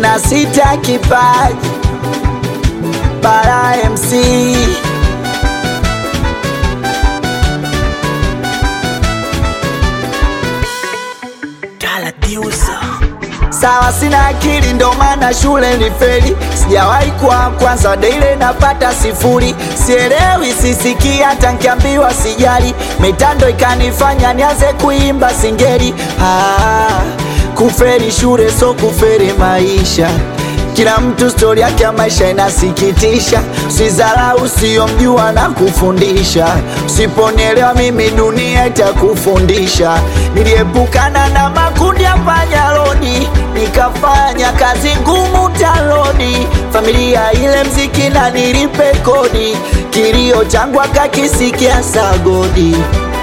na sita kipaji Bara MC Sawa, sina akili ndo maana shule ni feli, sijawahi kuwa kwanza daile napata sifuri, sielewi sisikii hata nkiambiwa sijali, mitando ikanifanya nianze kuimba singeli. Ah, kuferi shule so kuferi maisha kila mtu stori yake ya maisha inasikitisha. Usizarau usiyomjua na kufundisha, usiponielewa mimi dunia itakufundisha. Niliepukana na makundi ya panyarodi, nikafanya kazi ngumu taloni, familia ile mziki na nilipe kodi, kilio changu akakisikia sagodi.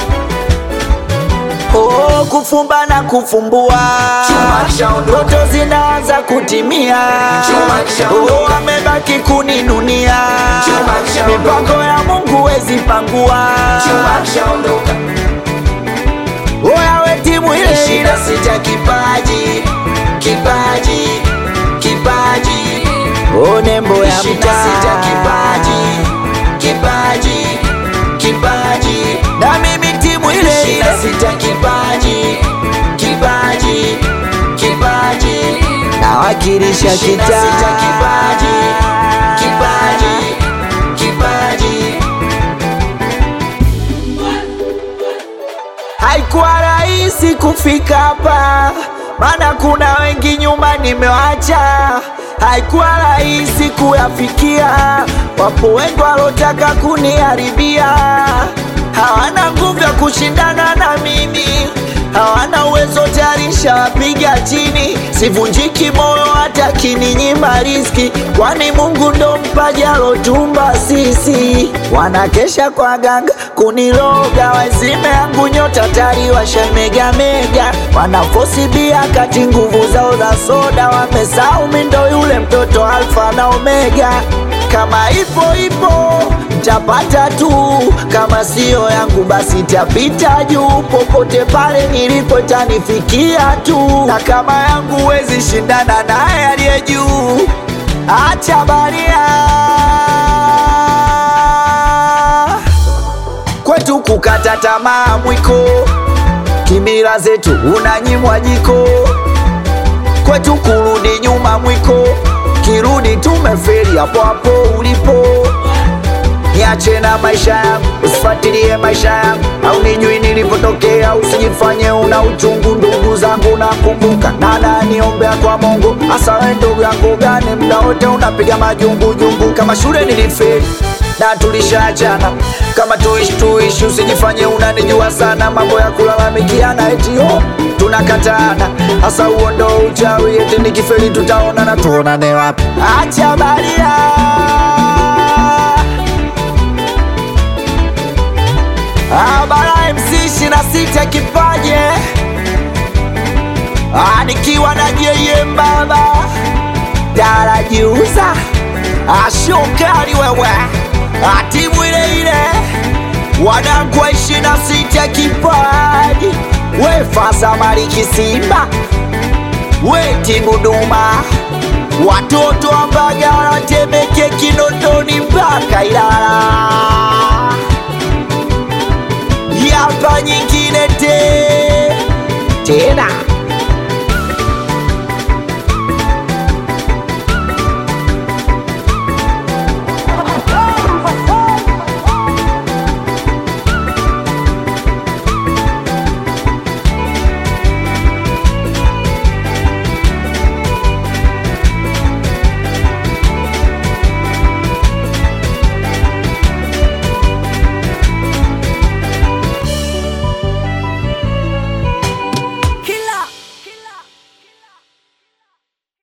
Oh, kufumba na kufumbua, ndoto zinaanza kutimia. Oh, amebaki kuninunia, mipango ya Mungu wezi pangua. Oya we timu ile ile, sita kipaji, kipaji, kipaji. Oh, nembo ya mtaa, sita kipaji, kipaji, kipaji. Na mimi timu ile ile, sita kipaji, kipaji, kipaji. Nawakilisha kitaa, sita kipaji, kipaji, kipaji. Haikuwa rahisi kufika hapa, maana kuna wengi nyuma nimewacha. Haikuwa rahisi kuyafikia, wapo wengi walotaka kuniharibia. Hawana nguvu ya kushindana na mimi, hawana uwezo tarisha wapiga chini. Sivunjiki moyo hata kininyima riski, kwani Mungu ndo mpaji alotumba sisi. Wanakesha kwa ganga kuniloga, wazime yangu nyota tari washemegamega, wanafosi bia kati nguvu zao za soda, wamesahau mi ndo yule mtoto alfa na omega. Kama ipo ipo tapata tu, kama siyo yangu basi tapita juu. Popote pale nilipo tanifikia tu, na kama yangu wezi shindana naye aliye juu. Acha baria kwetu kukata tamaa mwiko, kimila zetu unanyimwa jiko, kwetu kurudi nyuma mwiko, kirudi tumeferi hapo hapo ulipo. Niache na maisha yangu, usifuatilie maisha yangu, au nijui nilipotokea, usijifanye una uchungu. Ndugu zangu nakumbuka, nana niombea kwa Mungu, hasa we ndugu yangu gani, mda wote unapiga majungujungu. Kama shule nilifeli na tulishaachana, kama tuishi tuishi, usijifanye unanijua sana, mambo ya kulalamikiana eti oh, tunakatana, hasa huo ndo uchawi, eti nikifeli tutaonana, tuonane wapi? Acha baria Ah, Bara MC ishirini na sita kipaje Ah, nikiwa na JM baba darajiuza ashokali wewe Ah, timu ile ile wanangu wa ishirini na sita kipaji we fasa maliki Simba we timu Duma watoto wa Mbagala Temeke Kinondoni mpaka Ilala yapa nyingine te tena